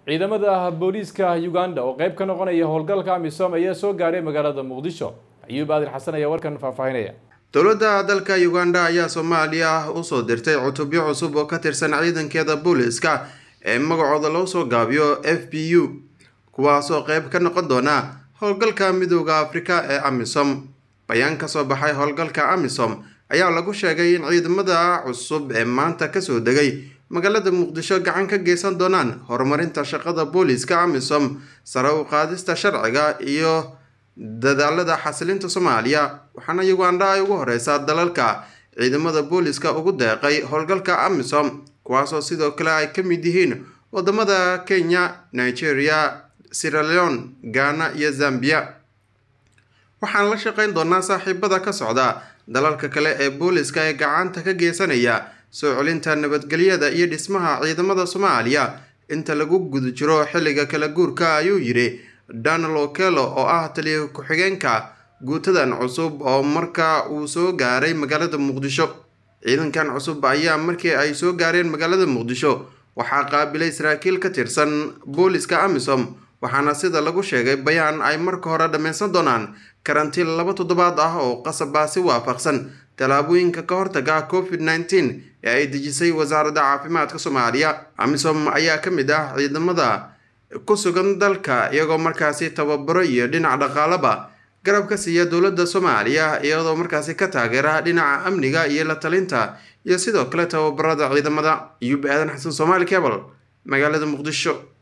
ciidamada booliiska uganda oo qeyb ka noqonaya howlgalka amisom ayaa soo gaaray magaalada muqdisho ayuub aadir xasan ayaa warkan faahfaahinaya dowladda dalka uganda ayaa soomaaliya usoo dirtay cutubyo cusub oo ka tirsan ciidankeeda booliiska ee magacooda loo soo gaabiyo f b u kuwaasoo qeyb ka noqon doona howlgalka midooda afrika ee amisom bayaan kasoo baxay howlgalka amisom ayaa lagu sheegay in ciidamada cusub ee maanta kasoo degay magaalada muqdisho gacan ka geysan doonaan horumarinta shaqada booliiska amisom sare u qaadista sharciga iyo dadaalada xasilinta soomaaliya waxaana uganda ay ugu horeysaa dalalka ciidamada booliiska ugu deeqay howlgalka amisom kuwaasoo sidoo kale ay ka mid yihiin wadamada kenya nigeria siraleon ghana iyo zambia waxaan la shaqeyn doonaa saaxiibada ka socda dalalka kale ee booliiska ee gacanta ka geysanaya soo celinta nabadgelyada iyo dhismaha ciidamada soomaaliya inta lagu guda jiro xilliga kala guurka ayuu yidhi donald okelo oo ah taliya ku-xigeenka guutadan cusub oo marka uu soo gaaray magaalada muqdisho ciidankan cusub ayaa markii ay soo gaareen magaalada muqdisho waxaa qaabilay saraakiil ka tirsan booliska amisom waxaana sida lagu sheegay bayaan ay marka hore dhammaysan doonaan karantiin laba toddobaad ah oo qasabaa si waafaqsan tallaabooyinka ka hortaga covid nneteen ee ay dejisay wasaaradda caafimaadka soomaaliya amisom ayaa ka mid ah ciidamada ku sugan dalka iyagoo markaasi tababaro iyo dhinac dhaqaalaba garab ka siiya dowladda soomaaliya iyadoo markaasi ka taageera dhinaca amniga iyo la talinta iyo sidoo kale tababarada ciidamada iyub aadan xasan soomaali cebal magaalada muqdisho